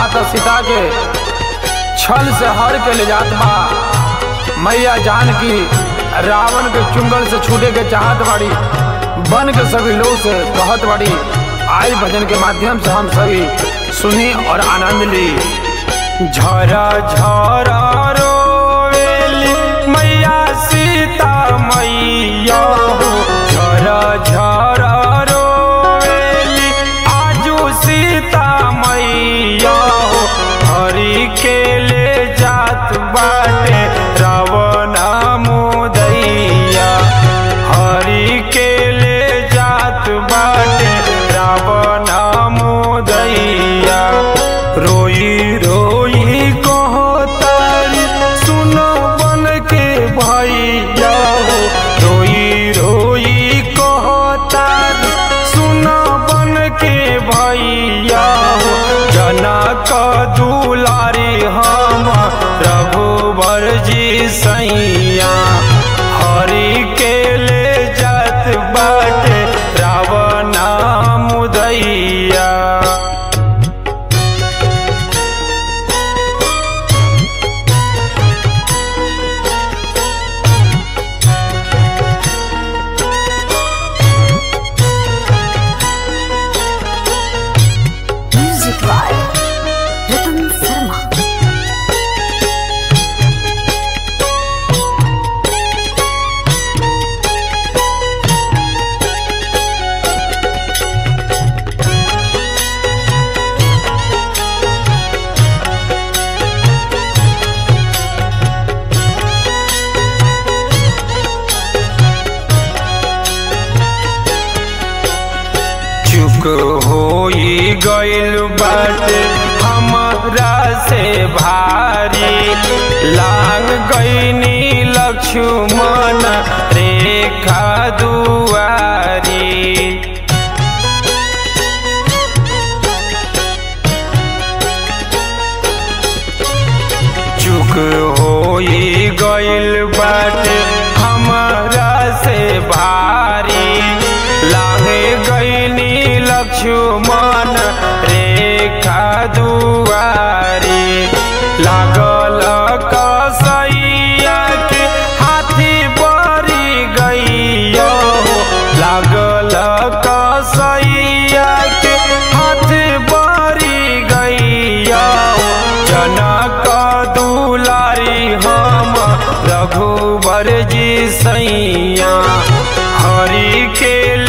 माता सीता के छल से हर के ले जात बा मैया जानकी रावण के चुंगल से छूटे के चाहत बाड़ी बन के सभी लोग से कहत बाड़ी आई भजन के माध्यम से हम सभी सुनी और आनंद ली झरा झरा रोवेली मैया सीता मैया हो झरा झरा रोवेली आजू सीता मैया हो हरि के ले जात बाटे रावण मुदैया हरि के ले जात बाटे रावण मुदैया रोई रोई कहो तारी सुनो बन के भैया हो रोई रोई कहो तारी सुनो बन के भैया हो जनक दुलारी हम रघुबर जी सैया हरि के ले जात बाटे रावण मुदैया Music by Ratan Sharma. चुक होई गइल बाटे हमरा से भारी लांग गईनी लक्ष्मण रेखा दुआरी चुक होई गइल बाटे हमरा से भारी लागे गईनी लक्ष्मण रेखा दुआरी लागल कसैया के हाथी बरी गइयो लागल कसैया के हाथी बरी गइयो जनक दुलारी हम रघुबर जी सैया हरि के